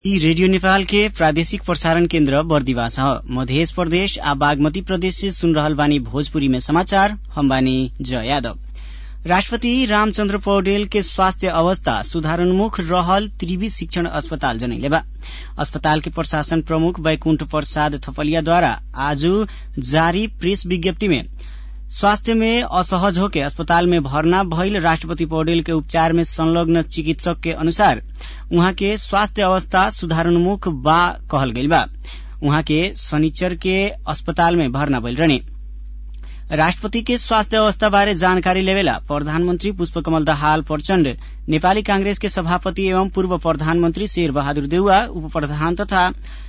ई रेडियो नेपाल के प्रादेशिक प्रसारण केन्द्र बर्दिवास ह मधेश प्रदेश आ बागमती प्रदेश से सुन रहल बानी भोजपुरी में समाचार हम बानी जय यादव राष्ट्रपति रामचन्द्र पौडेल के स्वास्थ्य अवस्था सुधारोन्मुख रहल त्रिवी शिक्षण अस्पताल जनैले बा अस्पताल के प्रशासन प्रमुख बैकुण्ठ प्रसाद थपलियाद्वारा आज जारी प्रेस विज्ञप्ति में स्वास्थ्य में असहज होके अस्पताल में भर्ना भइल राष्ट्रपति पौडेल के उपचार में संलग्न चिकित्सक के अनुसार उहाँ के स्वास्थ्य अवस्था सुधारोन्मुख बा कहल गइल बा उहाँ के शनिचर के अस्पताल में भर्ना भइल रहने राष्ट्रपति के स्वास्थ्य अवस्था बारे जानकारी लेवेला प्रधानमन्त्री पुष्पकमल दाहाल प्रचण्ड नेपाली कांग्रेस के सभापति एवं पूर्व प्रधानमन्त्री शेर बहादुर देउवा उप प्रधान तथा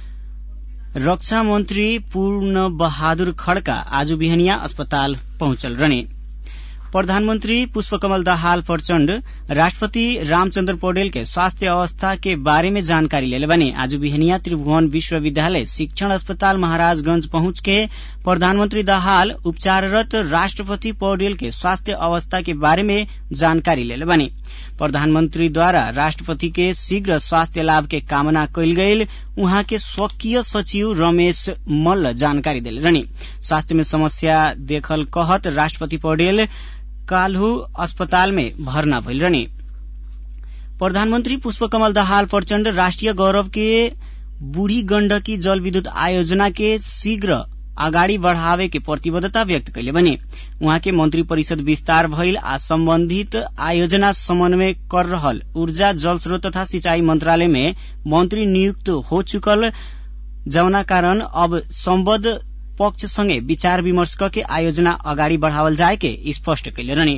रक्षा मन्त्री पूर्ण बहादुर खड्का आज बिहनिया अस्पताल पहुंचल रहने प्रधानमन्त्री पुष्पकमल दाहाल प्रचण्ड राष्ट्रपति रामचन्द्र पौडेल के स्वास्थ्य अवस्था के बारे में जानकारी लेले बने आज बिहनिया त्रिभुवन विश्वविद्यालय शिक्षण अस्पताल महाराजगंज पहुंच के प्रधानमन्त्री दाहाल उपचाररत राष्ट्रपति पौडेल के स्वास्थ्य अवस्था के बारे में जानकारी लेले बने प्रधानमन्त्रीद्वारा राष्ट्रपति के शीघ्र स्वास्थ्य लाभ के कामना कयल गईल उहाँ के स्वकीय सचिव रमेश मल्ल जानकारी देले रहनी स्वास्थ्य में समस्या देखल कहत राष्ट्रपति पौडेल काल्हु अस्पताल में भर्ना भइल रहने प्रधानमन्त्री पुष्पकमल दाहाल प्रचण्ड राष्ट्रिय गौरव के बूढ़ी गण्डकी जल विद्युत आयोजना के शीघ्र अगाडि बढ़ावे के प्रतिबद्धता व्यक्त कैले बने उहाँ के मंत्री परिषद विस्तार भइल आ सम्बन्धित आयोजना समन्वय कर रहल ऊर्जा जल स्रोत तथा सिंचाई मंत्रालय में मंत्री नियुक्त हो चुकल जौना कारण अब सम्बद्ध पक्ष सँगै विचार विमर्श के आयोजना अगाडि बढ़ावल जाए के स्पष्ट कैले रहने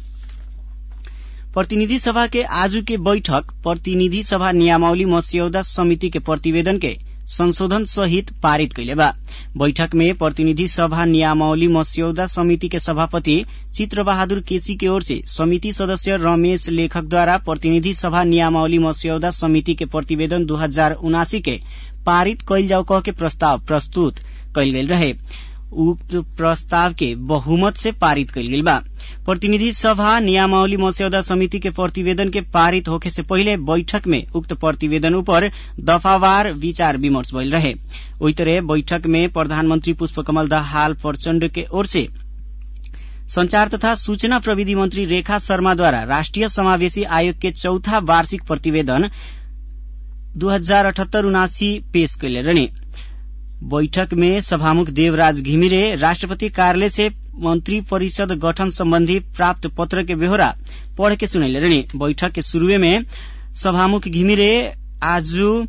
प्रतिनिधि सभा के आजू के बैठक प्रतिनिधि सभा नियमावली मस्यौदा समिति के प्रतिवेदन के संशोधन सहित पारित कैले बा बैठक में प्रतिनिधि सभा नियमावली मस्यौदा समिति के सभापति चित्र बहादुर केसी की ओर से समिति सदस्य रमेश लेखक द्वारा प्रतिनिधि सभा नियमावली मस्यौदा समिति के प्रतिवेदन दू हजार उनासी के पारित कैल जाओ कह के प्रस्ताव प्रस्तुत कैल गेल रहे उक्त प्रस्ताव के बहुमत से पारित कैल गेल बा प्रतिनिधि सभा नियमावली मस्यौदा समिति के प्रतिवेदन के पारित होखे से पहिले बैठक में उक्त प्रतिवेदन ऊपर दफावार विचार विमर्श भइल रहे ओही तरह बैठक में प्रधानमन्त्री पुष्पकमल दाहाल प्रचण्ड के ओर से संचार तथा सूचना प्रविधि मंत्री रेखा शर्माद्वारा राष्ट्रिय समावेशी आयोग के चौथा वार्षिक प्रतिवेदन दू हजार अठहत्तर उनासी पेश कैले रहने बैठक में सभामुख देवराज घिमिरे राष्ट्रपति कार्यालय से मंत्री परिषद गठन सम्बन्धी प्राप्त पत्र के बेहोरा पढ़ के सुनैले रहने बैठक के शुरूए में सभामुख घिमिरे आज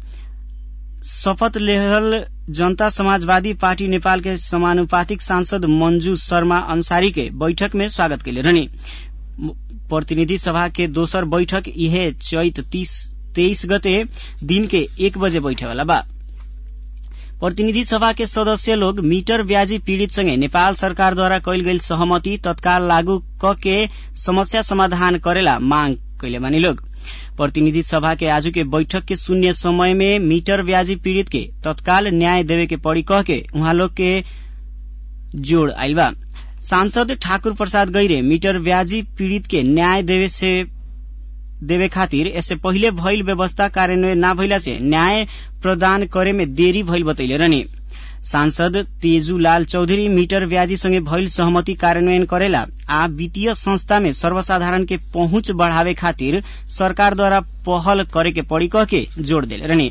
शपथ लेहल जनता समाजवादी पार्टी नेपाल के समानुपातिक सांसद मंजू शर्मा अंसारी के बैठक में स्वागत कैले रहने प्रतिनिधि सभा के दोसर बैठक इहे चैत तीस तेईस गते दिन के एक बजे बैठे वाला बा प्रतिनिधि सभा के सदस्य लोग मीटर ब्याजी पीड़ित संगे नेपाल सरकारद्वारा कैल गेल सहमति तत्काल लागू क के समस्या समाधान करेला मांग कैले बानी लोग प्रतिनिधि सभा के आज के बैठक के शून्य समय में मीटर ब्याजी पीड़ित के तत्काल न्याय देवे के पड़ी कह के उहाँ लोग के जोड़ आइल बा सांसद ठाकुर प्रसाद गैरे मीटर ब्याजी पीड़ित के न्याय देवे से देवे खातिर यससे पहिले भइल व्यवस्था कार्यान्वयन ना भइला से न्याय प्रदान करे में देरी भइल बतैले रहने सांसद तेजूलाल चौधरी मीटर ब्याजी सँगै भइल सहमति कार्यान्वयन करेला आ वित्तीय संस्था में सर्वसाधारण के पहुंच बढ़ावे खातिर सरकारद्वारा पहल करे के पड़ी कह के जोड़ देले रहने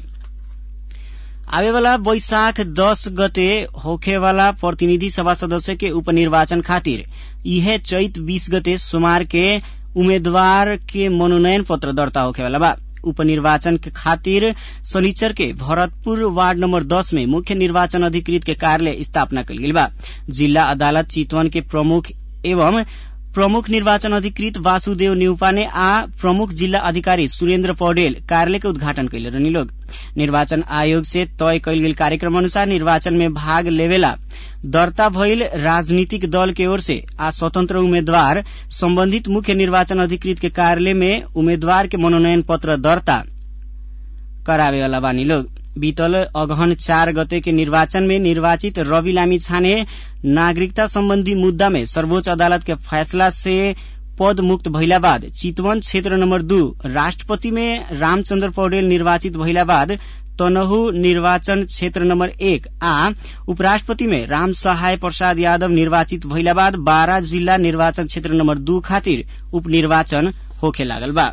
आवेवाला वैशाख दस गते होखेवाला प्रतिनिधि सभा सदस्य के उपनिर्वाचन खातिर इहे चैत बीस गते सोमवार के उम्मेद्वार के मनोनयन पत्र दर्ता होखेवाला बा उपनिर्वाचन के खातिर शनिचर के भरतपुर वार्ड नंबर दस में मुख्य निर्वाचन अधिकृत के कार्यालय स्थापना कल गेल बा जिला अदालत चितवन के प्रमुख एवं प्रमुख निर्वाचन अधिकृत वासुदेव न्यूपा ने आ प्रमुख जिल्ला अधिकारी सुरेन्द्र पौडेल कार्यालय के उद्घाटन कैले रहनी लोग निर्वाचन आयोग से तय कैल गेल कार्यक्रम अनुसार निर्वाचन में भाग लेवेला दर्ता भइल राजनीतिक दल के ओर से आ स्वतंत्र उम्मेद्वार सम्बन्धित मुख्य निर्वाचन अधिकृत के कार्यालय में उम्मेद्वार के मनोनयन पत्र दर्ता करावेवाला बानी लोग बीतल अगहन चार गते के निर्वाचन में निर्वाचित रवि लामी छाने नागरिकता सम्बन्धी मुद्दा में सर्वोच्च अदालत के फैसला से पद मुक्त भइला बाद चितवन क्षेत्र नम्बर दू राष्ट्रपति में रामचन्द्र पौडेल निर्वाचित भइला बाद तनहु निर्वाचन क्षेत्र नम्बर एक आ उपराष्ट्रपति में राम सहाय प्रसाद यादव निर्वाचित भइला बाद बारा जिल्ला निर्वाचन क्षेत्र नम्बर दू खातिर उपनिर्वाचन होखे लागल बा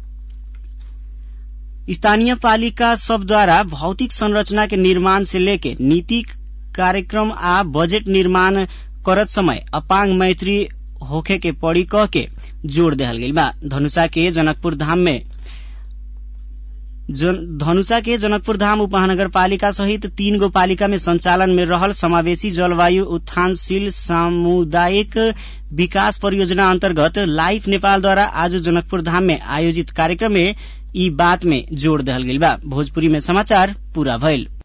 स्थानीय पालिका सबद्वारा भौतिक संरचना के निर्माण से लेके नीति कार्यक्रम आ बजेट निर्माण करत समय अपांग मैत्री होखे के पड़ी कह के जोड़ देहल गइल बा धनुषा के जनकपुर धाम में जन, धनुषा के जनकपुर धाम उपमहानगर पालिका सहित तीन गो पालिका में संचालन में रहल समावेशी जलवायु उत्थानशील सामुदायिक विकास परियोजना अन्तर्गत लाइफ नेपालद्वारा आज जनकपुर धाम में आयोजित कार्यक्रम में ई बात में जोड़ दहल गइल बा भोजपुरी में समाचार पूरा भइल